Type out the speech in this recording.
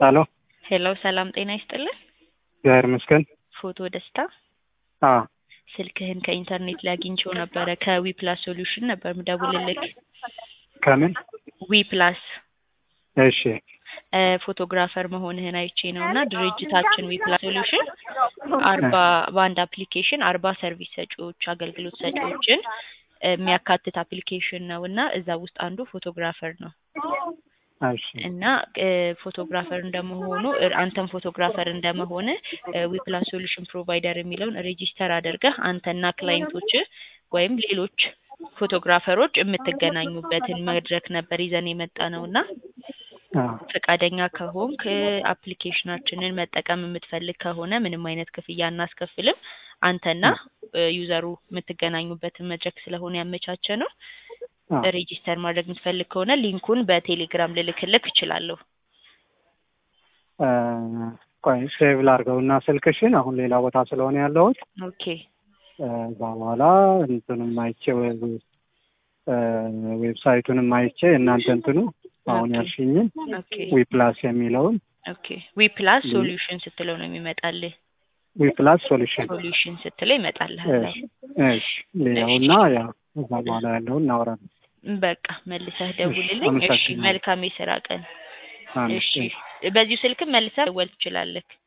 ሄሎ ሄሎ ሰላም ጤና ይስጥልን። እግዚአብሔር ይመስገን። ፎቶ ደስታ አ ስልክህን ከኢንተርኔት ላይ አግኝቼው ነበረ። ከዊ ፕላስ ሶሉሽን ነበር ምደውልልክ። ከምን? ዊ ፕላስ እሺ እ ፎቶግራፈር መሆንህን አይቼ ነው እና ድርጅታችን ዊ ፕላስ ሶሉሽን አርባ በአንድ አፕሊኬሽን አርባ ሰርቪስ ሰጪዎች አገልግሎት ሰጪዎችን የሚያካትት አፕሊኬሽን ነው እና እዛ ውስጥ አንዱ ፎቶግራፈር ነው እሺ እና እ ፎቶግራፈር እንደመሆኑ እ አንተም ፎቶግራፈር እንደመሆን ዊ ፕላስ ሶሉሽን ፕሮቫይደር የሚለውን ሬጂስተር አድርገህ አንተና ክላይንቶች ወይም ሌሎች ፎቶግራፈሮች የምትገናኙበትን መድረክ ነበር ይዘን የመጣ ነው እና አ ፈቃደኛ ከሆንክ አፕሊኬሽናችንን መጠቀም የምትፈልግ ከሆነ ምንም አይነት ክፍያ አናስከፍልም። አንተና እ ዩዘሩ የምትገናኙበትን መድረክ ስለሆነ ያመቻቸ ነው። አ ሬጂስተር ማድረግ የምትፈልግ ከሆነ ሊንኩን በቴሌግራም ልልክልክ እችላለሁ። እ ቆይ ሴቭ ላድርገውና ስልክሽን አሁን ሌላ ቦታ ስለሆነ ያለሁት ኦኬ እ እዛ በኋላ እንትኑም አይቼ ወይ- እ ዌብሳይቱንም አይቼ እናንተ እንትኑ አሁን ኦኬ። ያልሽኝን ኦኬ ዊ ፕላስ የሚለውን ኦኬ ዊ ፕላስ ሊ- ሶሉሽን ስትለው ነው የሚመጣልህ። ዊ ፕላስ ሶሉሽን ሶሉሽን ስትለው ይመጣልሃል። እሺ እሺ ሌላውና ያው እዛ በኋላ ያለውን እናወራለን። በቃ መልሰህ ደውልልኝ። እሺ አመሰግናለሁ። መልካም የስራ ቀን። አሜን። እሺ በዚሁ ስልክም መልሰህ ደወል ትችላለህ።